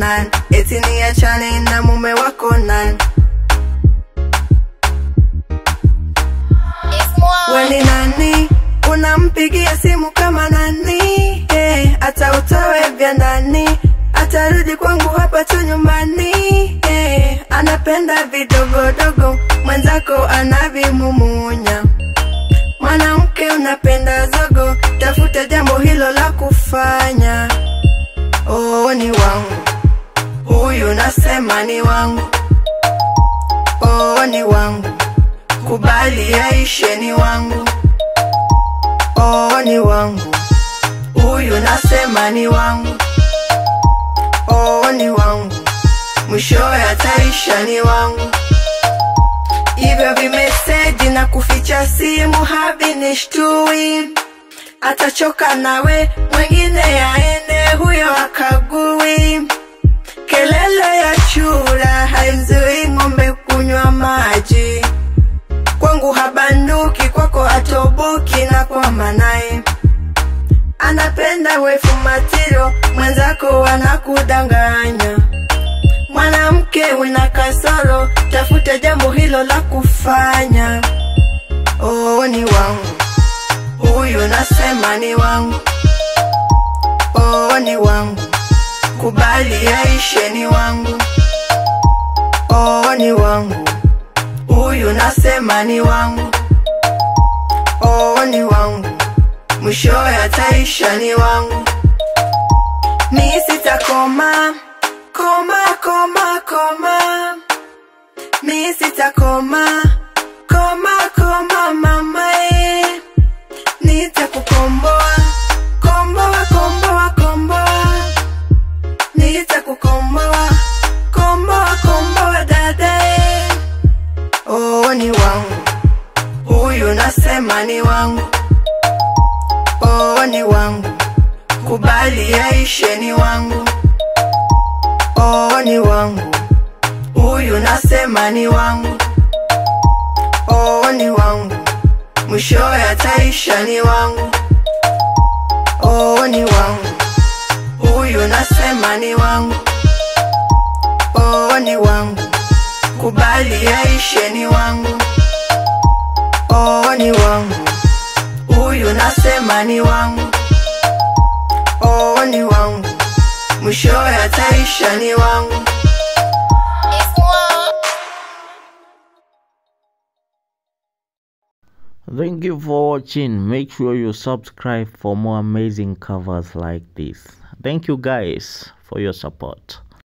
nani eti niachane na mume wako nani we ni nani unampigia simu kama nani hey, hata utowe vya ndani atarudi kwangu hapa tu nyumbani hey, anapenda vidogodogo mwenzako anavimumunya mwanamke unapenda zogo tafuta jambo hilo la kufanya oh, ni wangu huyu nasema ni wangu oh, ni wangu kubali yaishe ni wangu oh, ni wangu huyu nasema ni wangu oh, ni wangu mwishowe ataisha ni wangu hivyo vimeseji na kuficha simu havinishtui atachoka nawe mwingine yaende huyo akagui kelele ya chura haimzui ng'ombe kunywa maji kwangu habanduki kwako atoboki na kwama naye anapenda wefu matiro mwenzako anakudanganya mwanamke wina kasoro tafuta jambo hilo la kufanya oh, ni wangu huyu nasema ni wangu oh, ni wangu kubali yaishe ni wangu oh, ni wangu huyu nasema ni wangu oh, ni wangu mwishowe ataisha ni wangu mi sitakoma koma koma koma mi sitakoma koma koma mamae nitakukomboa komboa komboa komboa nitakukomboa komboa komboa dadae oh, ni wangu huyu nasema ni wangu oh, ni wangu kubali yaishe ni wangu oh, ni wangu huyu nasema ni wangu oh, ni wangu mwishowe ataisha ni wangu oh, ni wangu huyu nasema ni wangu oh, ni wangu kubali yaishe ni wangu oh, ni wangu huyu nasema ni wangu oh, ni wangu mwishowe ataisha ni wangu Thank you for watching. Make sure you subscribe for more amazing covers like this. Thank you guys for your support.